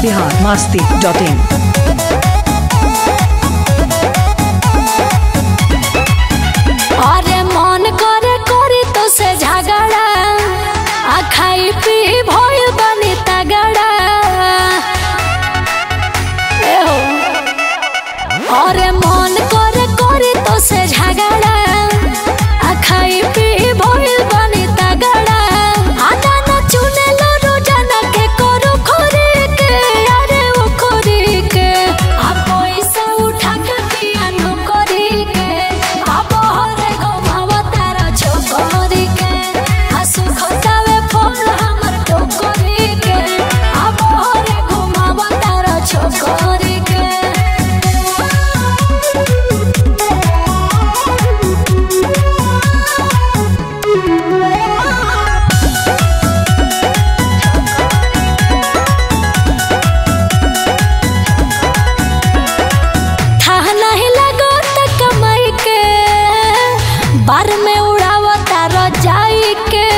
Bihar Masti dot in अरे मन करे करी तो से झगड़ा आ खाई पी भइल बनी तगड़ा ए हो अरे मन करे करी तो से झगड़ा आ खाई पी भइल बनी तगड़ा आना न चुने लो रोजाना के करू खोरी के अरे ओ खोरी के आ पैसा उठा के पिया नो करी के आ बहरे घुमावा तारा छोकरी के आ सुखतावे फोन हमर टोकरी के आ बहरे घुमावा तारा छोकरी के था नहीं लगो त कमाई के बार में उड़ावता रजाई के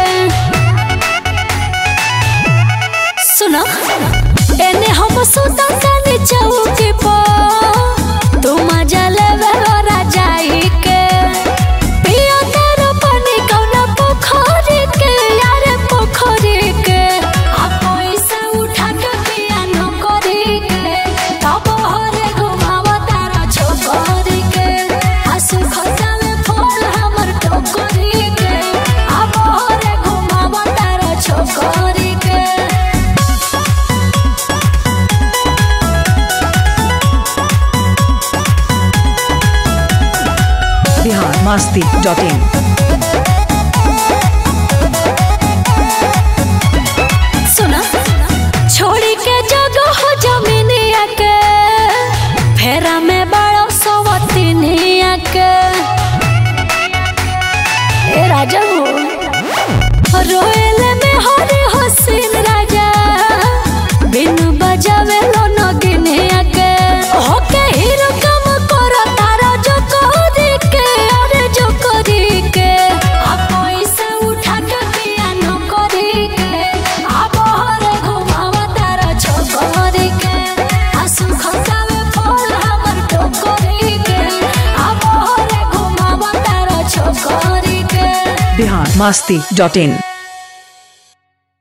सुनो एने हम सुता तनी चौकी पर तू मजा लेवे रजाई के पियो तेरो पानी कौना पोखरी के यारे पोखरी के आ पैसा उठा के पिया न करी के तब हरे घुमावा तारा छोकरी के आ सुखता में फूल हमर टोकरी के आ बहरे घुमावा तारा छोकरी के बिहार मास्ती डॉट इन सुना छोड़ी के जगह हो जमीनिया के फेरा में बड़ो सवतीनिया के ए राजा हो रोएले में हरे हसीन राजा बिनु बजावे लो नगिनिया के होके हीरो कम करो तारा जो कोरी के अरे जो कोरी के आ पैसा उठा के पिया न करी के आ बहरे घुमावा तारा छोकरी के आ सुखतावे फूल हमर टोकरी के आ बहरे घुमावा तारा छोकरी के बिहार मास्ती डॉट इन